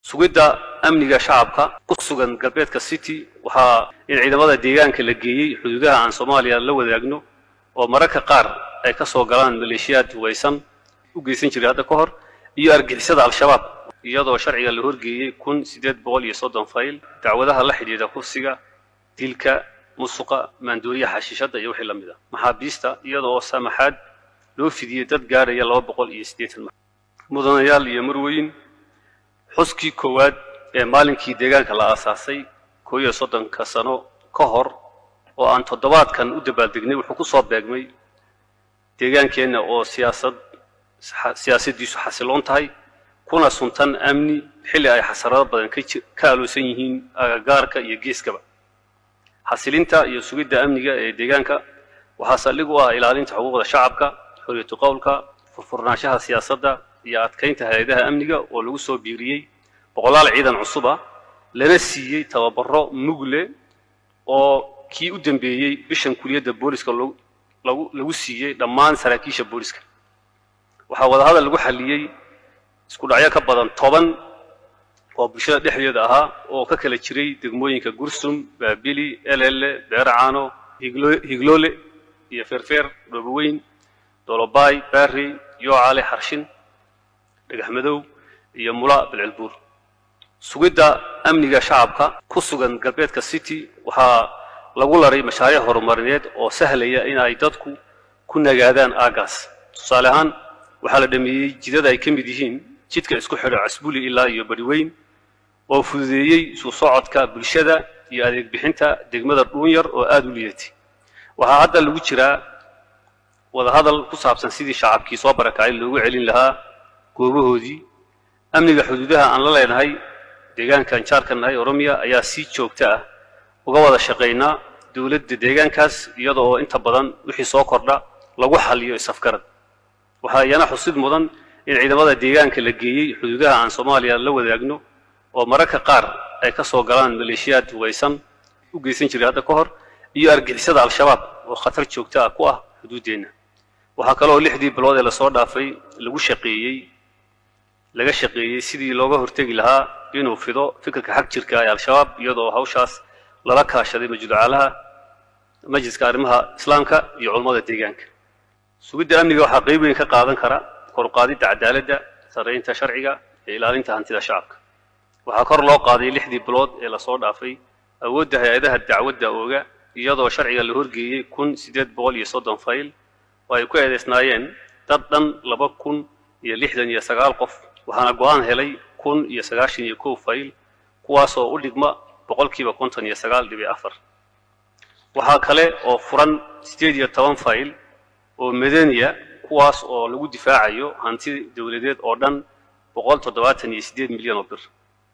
sugidda amniga shacabka ku sugan galbeedka city waxaa in ciidamada deegaanka la geeyey xuduudaha aan soomaaliya la wadaagno oo mararka qaar ay ka soo galaan maleeshiyaad waysan u geysan jiray hadda ka hor iyo argixisada al-shabaab iyadoo sharciga la horgeeyey kun siddeed boqol iyo soddon fayl dacwadaha la xidhiidha kufsiga dilka musuqa maandooriyaha xashiishadda iyo wixii la mid ah maxaabiista iyada oo saamaxaad loo fidiyey dad gaaraya laba boqol iyo siddeetan mudanayaal iyo marweyn xuskii koowaad ee maalinkii deegaanka la aasaasay koo iyo soddonka sano ka hor oo aan toddobaadkan u dabaaldegnay wuxuu ku soo beegmay deegaankeenna oo siyaasad siyaasaddiisu xasiloon tahay kuna suntan amni xilli ay xasarado badan ka aloosan yihiin agagaarka iyo geeskaba xasilinta iyo sugidda amniga ee deegaanka waxaa saldhig u ah ilaalinta xuquuqda shacabka xoriyatu qowlka furfurnaanshaha siyaasadda iyo adkaynta hay-adaha amniga oo lagu soo biiriyey boqolaal ciidan cusub ah lana siiyey tababaro mugle oo kii u dambeeyey bishan kuliyadda booliska lagu lagu siiyey dhammaan saraakiisha booliska waxaa wadahadal lagu xalliyey isku dhacyo ka badan toban oo bulshada dhexdeeda ahaa oo ka kala jiray degmooyinka gursum baabili elele beeracaano higloole iyo feerfeer dhooboweyn dolobaay baarey yoocale xarshin dhagaxmadow iyo mula bilcilbuur sugidda amniga shacabka ku sugan galbeedka city waxaa lagu laray mashaariic horumarineed oo sahlaya in ay dadku ku nagaadaan aagaas tusaale ahaan waxaa la dhameeyey jidada ay ka mid yihiin jidka isku xidho casbuli ilaa iyo bariweyn oo fududeeyey isu socodka bulshada iyo adeeg bixinta degmada dhuunyar oo aada u liidatay waxaa hadda lagu jiraa wadahadal ku saabsan sidii shacabkii soo barakacay loogu celin lahaa goobahoodii amniga xuduudaha aan la leenahay deegaankan jaarka nahay oromiya ayaa si joogto ah uga wada shaqaynaa dowladda deegaankaas iyada oo inta badan wixii soo kordha lagu xaliyo isafgarad waxaa iyana xusid mudan in ciidamada deegaanka la geeyey xuduudaha aan soomaaliya la wadaagno oo mararka qaar ay ka soo galaan maleeshiyaad waysan u geysan jiray hadda ka hor iyo argixisada al-shabaab oo khatar joogto ah ku ah xuduuddeenna waxaa kaloo lixdii bilood ee lasoo dhaafay lagu shaqeeyey laga shaqeeyey sidii looga hortegi lahaa inuu fido fikirka xag jirka ee al-shabaab iyadoo hawshaas lala kaashaday majducaalaha majliska arrimaha islaamka iyo culammada deegaanka sugidda amniga waxaa qayb weyn ka qaadan kara koruqaadidda cadaaladda sarreynta sharciga iyo ilaalinta hantida shacabka waxaa kor loo qaaday lixdii bilood ee lasoo dhaafay awoodda hay-adaha dacwadda ooga iyadoo sharciga la horgeeyey kun siddeed boqol iyo soddon fayl oo ay ku eedaysnaayeen dad dhan laba kun iyo lixdan iyo sagaal qof waxaana go-aan helay kun iyo sagaashan iyo kow fayl kuwaasoo u dhigma boqolkiiba konton iyo sagaal dhibic afar waxaa kale oo furan siddeed iyo toban fayl oo madaniya kuwaas oo lagu difaacayo hanti dowladeed oo dhan boqol toddobaatan iyo siddeed milyan oo bir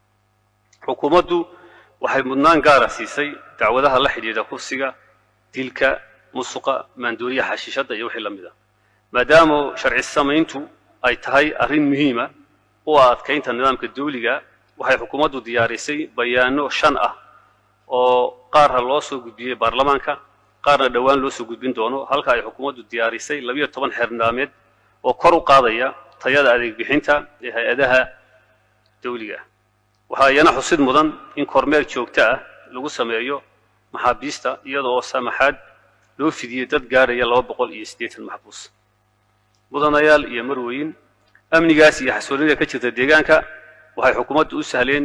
xukuumaddu waxay mudnaan gaara siisay dacwadaha la xidhiidha kufsiga dilka musuqa maandooriyaha xashiishadda iyo wixii la mid ah maadaama sharci samayntu ay tahay arrin muhiima u ah adkaynta nidaamka dawliga waxay xukuumaddu diyaarisay bayaano shan ah oo qaarna loo soo gudbiyey baarlamaanka qaarna dhowaan loo soo gudbin doono halka ay xukuumaddu diyaarisay labiyo toban xeernaameed oo kor u qaadaya tayada adeeg bixinta ee hay-adaha dawliga ah waxaa iyana xusid mudan in kormeer joogto ah lagu sameeyo maxaabiista iyada oo saamaxaad loo fidiyey dad gaaraya laba boqol iyo siddeetan maxbuus mudanayaal iyo marweyn amnigaas iyo xasoonida ka jirta deegaanka waxay xukuumaddu u sahleen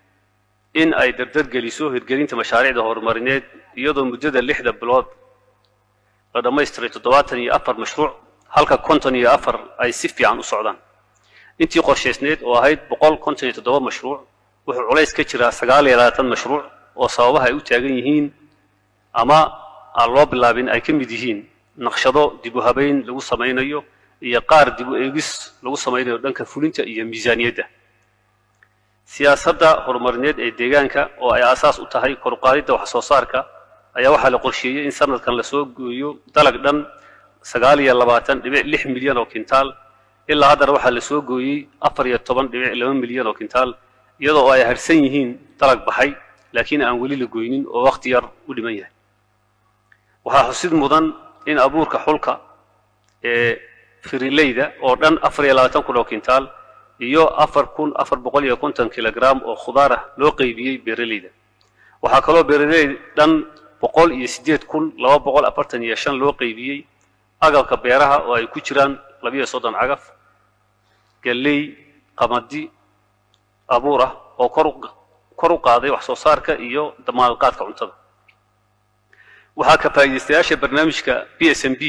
in ay dardar geliso hirgelinta mashaariicda horumarineed iyadoo muddada lixda bilood la dhammaystiray toddobaatan iyo afar mashruuc halka konton iyo afar ay si fiican u socdaan intii qorshaysneed oo ahayd boqol konton iyo toddoba mashruuc wuxuu culays ka jiraa sagaal iyo labaatan mashruuc oo sababaha ay u taagan yihiin ama aan loo bilaabin ay ka mid yihiin naqshado dib u habeyn lagu samaynayo iyo qaar dib u eegis lagu samaynayo dhanka fulinta iyo miisaaniyadda siyaasadda horumarineed ee deegaanka oo ay aasaas u tahay koruqaadidda wax soo saarka ayaa waxaa la qorsheeyey in sanadkan lasoo gooyo dalag dhan sagaal iyo labaatan dhibic lix milyan oo kintaal ilaa haddana waxaa lasoo gooyey afar iyo toban dhibic laba milyan oo kintaal iyadoo ay harsan yihiin dalag baxay laakiin aan weli la goynin oo wakhti yar u dhiman yahay waxaa xusid mudan in abuurka xulka ee firileyda oo dhan afar iyo labaatan kun oo kintaal iyo afar kun afar boqol iyo konton kilogram oo khudaar ah loo qeybiyey beeraleyda waxaa kaloo beeraley dhan boqol iyo siddeed kun laba boqol afartan iyo shan loo qeybiyey agabka beeraha oo ay ku jiraan labiyo soddon cagaf galley qamadi abuur ah oo kor kor u qaaday wax soo saarka iyo damaanadqaadka cuntada waxaa ka faa'iidaystayaasha barnaamijka b s m b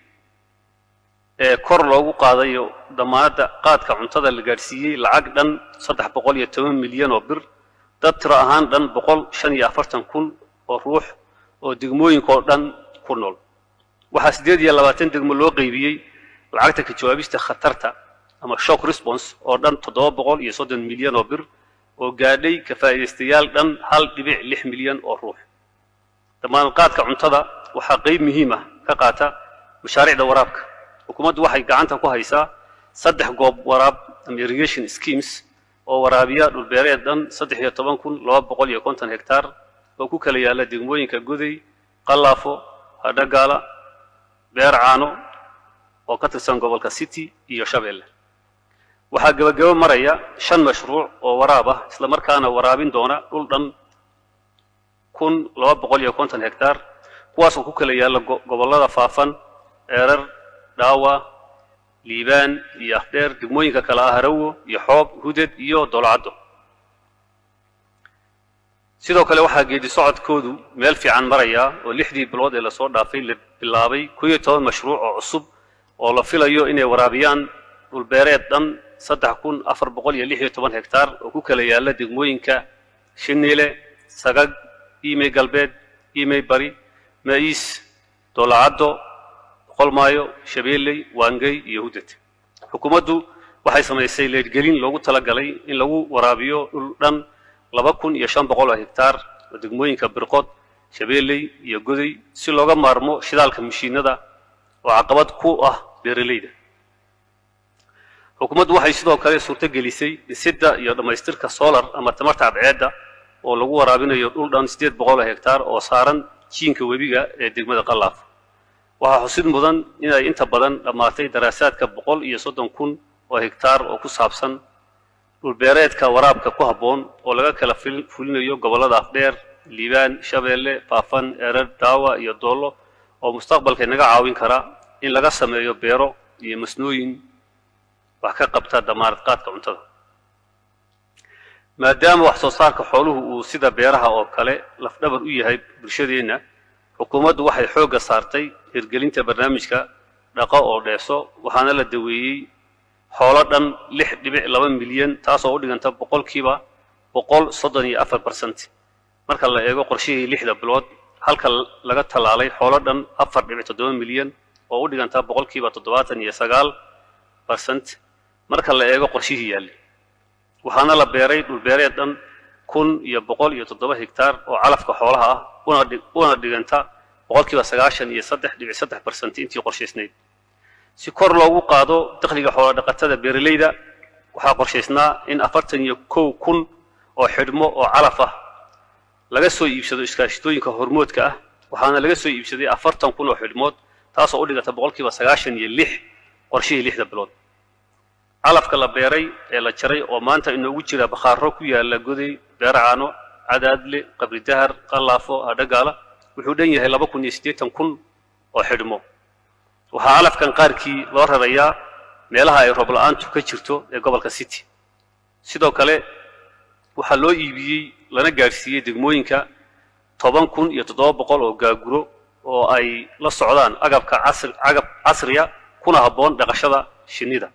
ee kor loogu qaadayo damaanadda qaadka cuntada la gaadhsiiyey lacag dhan saddex boqol iyo toban milyan oo bir dad tiro ahaan dhan boqol shan iyo afartan kun oo ruux oo degmooyinkaoo dhan ku nool waxaa siddeed iyo labaatan degmo loo qeybiyey lacagta ka jawaabista khatarta ama shock response oo dhan toddoba boqol iyo soddon milyan oo bir oo gaadhay ka faa'iidaystayaal dhan hal dhibic lix milyan oo ruux damaanadqaadka cuntada waxaa qeyb muhiim ah ka qaata mashaariicda waraabka xukuumaddu waxay gacanta ku haysaa saddex goob waraab ama irrigation schemes oo waraabiya dhulbeereed dhan saddex iyo toban kun laba boqol iyo konton hektaar oo ku kala yaalla degmooyinka goday qallaafo hadhagaala beer caano oo ka tirsan gobolka city iyo shabeelle waxaa gebagabo maraya shan mashruuc oo waraab ah isla markaana waraabin doona dhul dhan kun laba boqol iyo konton hektaar kuwaasoo ku kala yaalla gobollada faafan eerar dhaawa liibaan iyo afdheer degmooyinka kale ah harawo iyo xoob huded iyo dolcaddo sidoo kale waxaa geedi socodkoodu meel fiican maraya oo lixdii bilood ee lasoo dhaafay la bilaabay koo iyo toban mashruuc oo cusub oo la filayo inay waraabiyaan dhulbeereed dhan saddex kun afar boqol iyo lix iyo toban hektaar oo ku kala yaalla degmooyinka shiniile sagag imey galbeed imey bari ma'iis doolacaddo qolmaayo shabeelley waangey iyo hudad xukuumaddu waxay samaysay leedgelin loogu talagalay in lagu waraabiyo dhul dhan laba kun iyo shan boqol oo hektaar oo degmooyinka birqod shabeelley iyo goday si looga maarmo shidaalka mashiinada oo caqabad ku ah beeraleyda xukuumaddu waxay sidoo kale suurto gelisay dhisidda iyo dhammaystirka solar ama tamarta cadceedda oo lagu waraabinayo dhul dhan siddeed boqol oo hektaar oo saaran jiinka webiga ee degmada qallaaf waxaa xusid mudan inay inta badan dhammaatay daraasaadka boqol iyo soddon kun oo hektaar oo ku saabsan dhulbeereedka waraabka ku habboon oo laga kala fulinayo gobollada afdheer liibaan shabeelle faafan erer daawa iyo doollo oo mustaqbalka inaga caawin kara in laga sameeyo beero iyo masnooyin wax ka qabta damaanad qaadka cuntada maadaama wax soo saarka xooluhu uu sida beeraha oo kale lafdhabar u yahay bulshadeenna xukuumaddu waxay xoogga saartay hirgelinta barnaamijka dhaqo oo dheeso waxaana la daweeyey xoolo dhan lix dhibic laba milyan taasoo u dhiganta boqolkiiba boqol soddon iyo afar barsent marka la eego qorshihii lixda bilood halka laga tallaalay xoolo dhan afar dhibic toddoba milyan oo u dhiganta boqolkiiba toddobaatan iyo sagaal barsent marka la eego qorshihii yaallay waxaana la beeray dhulbeereed dhan kun iyo boqol iyo toddoba hektaar oo calafka xoolaha ah una dhiganta boqolkiiba sagaashan iyo saddex dhibic saddex barsent intii qorshaysnayd si kor loogu qaado dakhliga xoola dhaqatada beeraleyda waxaa qorshaysnaa in afartan iyo kow kun oo xidhmo oo calaf ah laga soo iibsado iskaashitooyinka hormoodka ah waxaana laga soo iibsaday afartan kun oo xidhmood taasoo u dhiganta boqolkiiba sagaashan iyo lix qorshihii lixda bilood calafka la beeray ee la jaray oo maanta inoogu jira bakhaaro ku yaala goday beeracaano cadaadle qabri dahar qallaafo hadhagaala wuxuu dhan yahay laba kun iyo siddeetan kun oo xidhmo waxaa calafkan qaarkii loo rarayaa meelaha ay roob la-aantu ka jirto ee gobolka city sidoo kale waxaa loo iibiyey lana gaadhsiiyey degmooyinka toban kun iyo toddoba boqol oo gaaguro oo ay la socdaan agabka casri agab casriya kuna habboon dhaqashada shinnida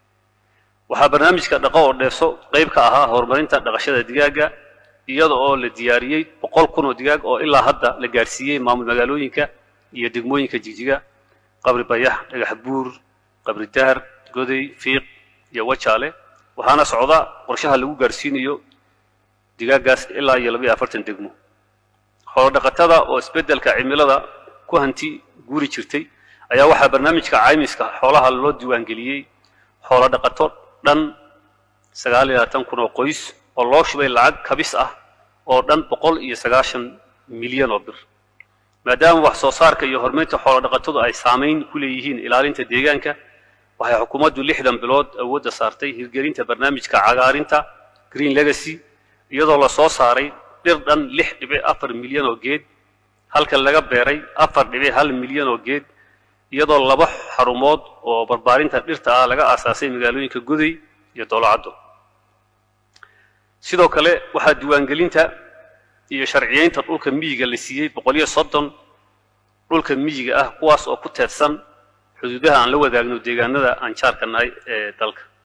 waxaa barnaamijka dhaqo oo dheefso qayb ka ahaa horumarinta dhaqashada digaagga iyada oo la diyaariyey boqol kun oo digaag oo ilaa hadda la gaadhsiiyey maamul magaalooyinka iyo degmooyinka jigjiga qabri bayax dhagax buur qabri dahar goday fiiq iyo wajaale waxaana socda qorshaha lagu gaadhsiinayo digaaggaas ilaa iyo labaiyo afartan degmo xoolo dhaqatada oo isbeddelka cimilada ku hanti guuri jirtay ayaa waxaa barnaamijka caymiska xoolaha loo diiwaangeliyey xoolo dhaqato dhan sagaal iyo labaatan kun oo qoys oo loo shubay lacag kabis ah oo dhan boqol iyo sagaashan milyan oo bir maadaama wax soo saarka iyo horumarinta xoolo dhaqatadu ay saamayn ku leeyihiin ilaalinta deegaanka waxay xukuumaddu lixdan bilood awoodda saartay hirgelinta barnaamijka cagaarinta green legacy iyadoo la soo saaray dhir dhan lix dhibic afar milyan oo geed halka laga beeray afar dhibic hal milyan oo geed iyadoo laba xarumood oo barbaarinta dhirta ah laga aasaasay magaalooyinka goday iyo doolacaddo sidoo kale waxaa diiwaangelinta iyo sharciyeynta dhulka miyiga la siiyey boqol iyo soddon dhulka miyiga ah kuwaas oo ku teedsan xuduudaha aan la wadaagno deegaanada aan jaarka nahay ee dalka